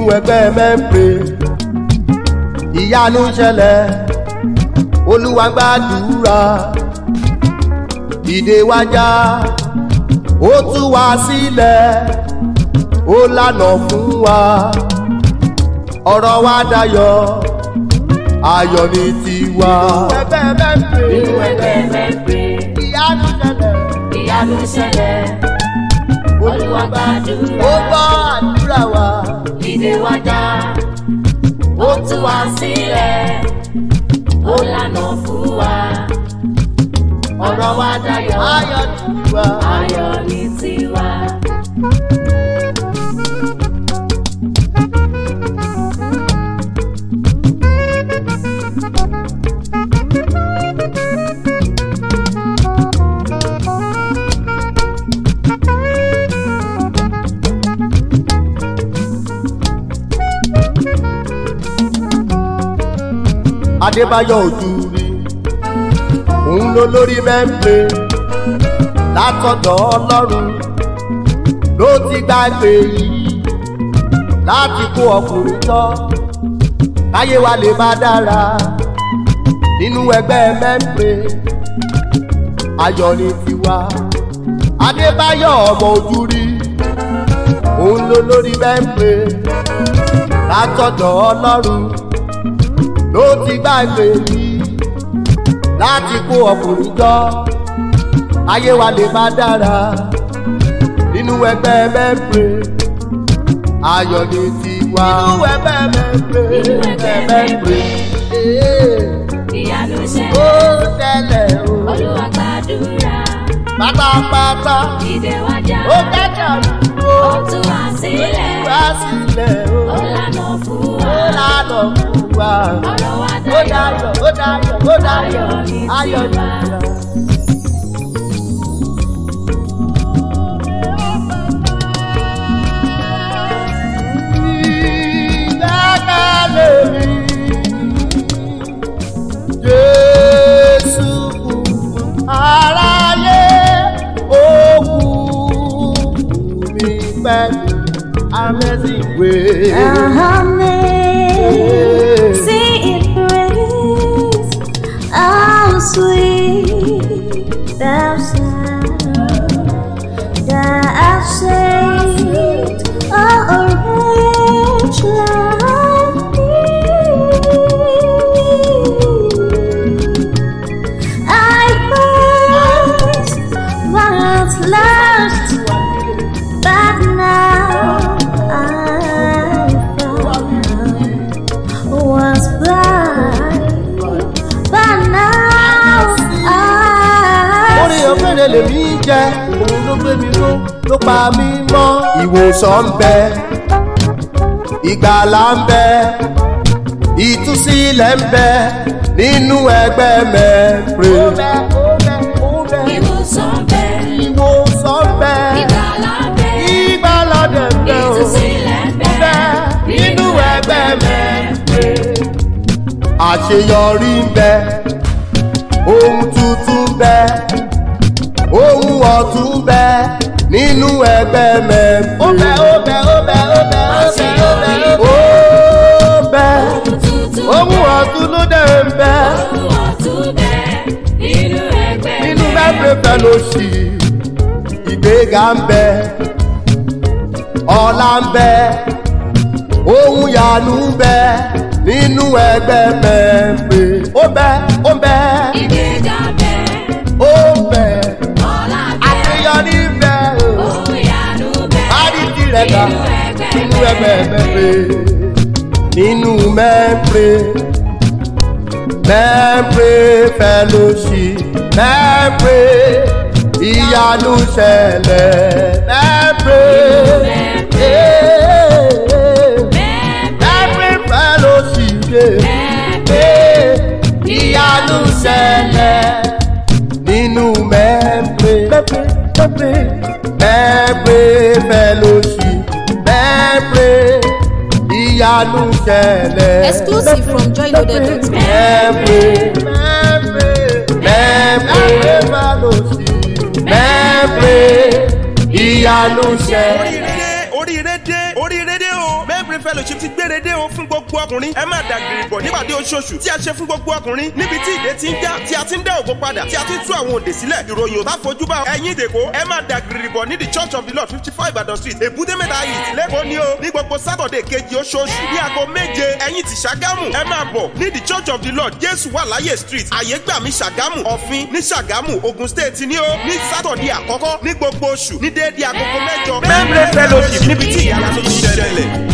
ẹgbẹ́ mẹ́pẹ́ ìyanu ṣẹlẹ̀ olúwa gbàdúrà ìdè wájà ó tú wa sílẹ̀ ó lànà fún wa ọ̀rọ̀ wa dayọ̀ ayọ̀ ní tiwa. ẹgbẹ́ mẹ́pẹ́ nínú ẹgbẹ́ mẹ́pẹ́ ìyanu ṣẹlẹ̀ ìyanu ṣẹlẹ̀ olúwa gbàdúrà ó gbọ́ àdúrà wa ìdè wájà ó tú wa sílẹ̀ ó lànà fún wa ọ̀rọ̀ wa dayọ̀ ayọ̀ ní tiwa. ayọ̀ ní tiwa. adébáyọ̀ ojú rí òun ló lórí mẹ́ńpẹ́ látọ̀dọ̀ ọlọ́run ló ti gbàgbé yìí láti kó ọkùnrin tọ́ káyé wa lè má dára nínú ẹgbẹ́ mẹ́ńpẹ́ ayọ̀ ní tiwa adébáyọ̀ ọmọ ojú rí òun ló lórí mẹ́ńpẹ́ látọ̀dọ̀ ọlọ́run ló ti gbàgbé yìí láti kó ọkùnrin jọ ayé wa lè má dára nínú ẹgbẹ́ mẹ́pẹ́ ayọ̀ ní tiwa. nínú ẹgbẹ́ mẹ́pẹ́ Nínú ẹgbẹ́ mẹ́pẹ́. ìyanu ó ṣẹlẹ̀ tẹ̀lẹ̀ o olúwa gbàdúrà pátápátá ìdè wájà ó kẹ́kẹ́ àdúgbò ó tú wa sílẹ̀ wá sílẹ̀ o ó lànà fún ó wa lànà fún wa ọ̀rọ̀ wa ó dayọ̀ dayọ̀ ó dayọ̀ ó dayọ̀ Ayọ̀ ní ayọ̀ ní tiwa. tiwa. Ìgbẹ́kẹ̀lé mi, Jésù kú aráyé, ó kú mi pẹ̀lú amazing grace. Amazing grace, how sweet thou sound that saved a wretch like me. I first was lost, but now I found was blind, but now orí I ọ̀fẹ́rẹ́ lèmi jẹ́ òun ló gbé mi ró ló pa mí mọ́. ìwòsàn ń bẹ ìgbàlà ń bẹ ìtúsílẹ̀ ń bẹ nínú ẹgbẹ́ mẹ́pẹ́. ìwòsàn bẹ́ẹ̀ ìwòsàn ń bẹ ìgbàlà bẹ́ẹ̀ ìgbàlà dẹ̀ ń bẹ o. ìtúsílẹ̀ bẹ́ẹ̀ nínú ẹgbẹ́ mẹ́pẹ́. àṣeyọrí ń bẹ ohun tuntun ń bẹ ohun ọ̀tún ń bẹ nínú ẹgbẹ́ mẹ́pẹ́. ó bẹ ó bẹ ó bẹ ó bẹ ó bẹ ó bẹ ó bẹ ohun tuntun ohun ọ̀tún ló dẹ̀ ń bẹ ohun ọ̀tún bẹ́ẹ̀ nínú ẹgbẹ́ nínú mẹ́pẹ́ fẹ́lóṣì ìgbéga ń bẹ ọlá ń bẹ ohun yanu ń bẹ nínú ẹgbẹ́ mẹ́pẹ́. ó bẹ ó bẹ ìgbéga bẹ́ẹ̀ ó bẹ ọlá bẹ́ẹ̀ àṣeyọrí ń bẹ o. ohun ìyanu bẹ́ẹ̀ Àrídì rẹ̀ dà nínú ẹgbẹ́ nínú ẹgbẹ́ mẹ́pẹ́. Nínú mẹ́pẹ́. Mẹ́pẹ́ fẹ́lóṣì. Mẹ́pẹ́ ìyanu ṣẹlẹ̀. Mẹ́pẹ́. Mẹ́pẹ́ fẹ́lóṣì. Mẹ́pẹ́ ìyanu ṣẹlẹ̀. Nínú mẹ́pẹ́. Mẹ́pẹ́ mẹ́pẹ́. Mẹ́pẹ́ fẹ́lóṣì. Mẹ́pẹ́ ìyanu ṣẹlẹ̀. Exclusive from joyloaded.com. Mẹ́pẹ́ mẹ́pẹ́ fẹ́lóṣì. Mẹ́pẹ́ ìyanu ṣẹlẹ̀. oríire oríire dé oríire dé o mẹ́pẹ́ fellowship ti gbére dé o fún gbogbo ọkùnrin ẹ má dàgìrì bọ̀ nípàdé oṣooṣù tí a ṣe fún gbogbo ọkùnrin níbi tí ìdè ti ń já tí a ti ń dá ògo padà tí a ti ń tú àwọn òǹdè sílẹ̀ ìròyìn ò bá fojú bá ẹ̀yin ìdèkó ẹ má dàgìrì bọ̀ ní the church of the lord fifty five Ìbàdàn street èbúté mẹ́ta yìí lẹ́kọ̀ọ́ ni o ní gbogbo sátọ̀dẹ̀ kejì oṣooṣù ní aago méje ẹ̀yin ti ṣàgámù ẹ máa bọ̀ ní the church of the lord jésù wà láyé street àyégbàmí ṣàgámù ọ̀fin ní ṣàgámù ogun state ni ó ní sátọ̀dẹ̀ àkọ́kọ́ ní gbogbo oṣù ní déédéé agogo mẹ́jọ. membre fellowship níbi tí ìyára tó ti ṣẹlẹ̀.